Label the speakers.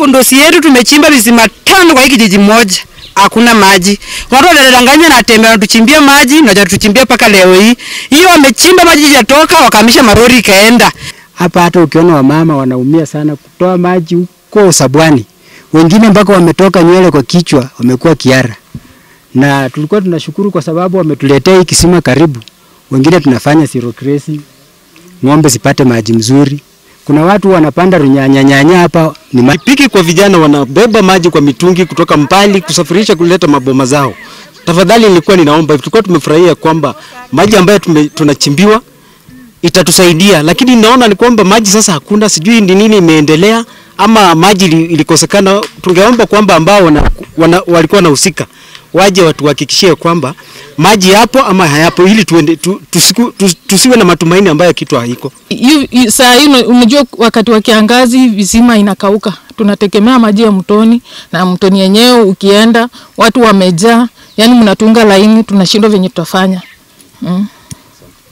Speaker 1: kundosi yetu tumechimba visima tano kwa hii kijiji moja, hakuna maji. Watu wanadanganya na tembea wanatuchimbia maji na hajatuchimbia mpaka leo hii. Hiyo wamechimba maji yatoka, wakahamisha marori ikaenda.
Speaker 2: Hapa hata ukiona wamama wanaumia sana kutoa maji huko Sabwani, wengine mpaka wametoka nywele kwa kichwa, wamekuwa kiara. Na tulikuwa tunashukuru kwa sababu wametuletea hii kisima karibu. Wengine tunafanya zero grazing, ng'ombe zipate maji mzuri. Kuna watu wanapanda runyanya nyanya hapa ni ma...
Speaker 3: Pikipiki kwa vijana wanabeba maji kwa mitungi kutoka mbali kusafirisha kuleta maboma zao. Tafadhali nilikuwa ninaomba, tulikuwa tumefurahia kwamba maji ambayo tume, tunachimbiwa itatusaidia, lakini naona ni kwamba maji sasa hakuna, sijui ni nini imeendelea ama maji ili- ilikosekana. Tungeomba kwamba ambao wana, wana, walikuwa wanahusika waje watuhakikishie kwamba maji yapo ama hayapo, ili tuende, tu, tusiku, tu, tusiwe na matumaini ambayo kitu haiko.
Speaker 4: Yu- yu- saa hii una- unajua wakati wa kiangazi visima inakauka, tunategemea maji ya mtoni, na mtoni yenyewe ukienda watu wamejaa, yani mnatunga laini, tunashindwa venye tutafanya mm.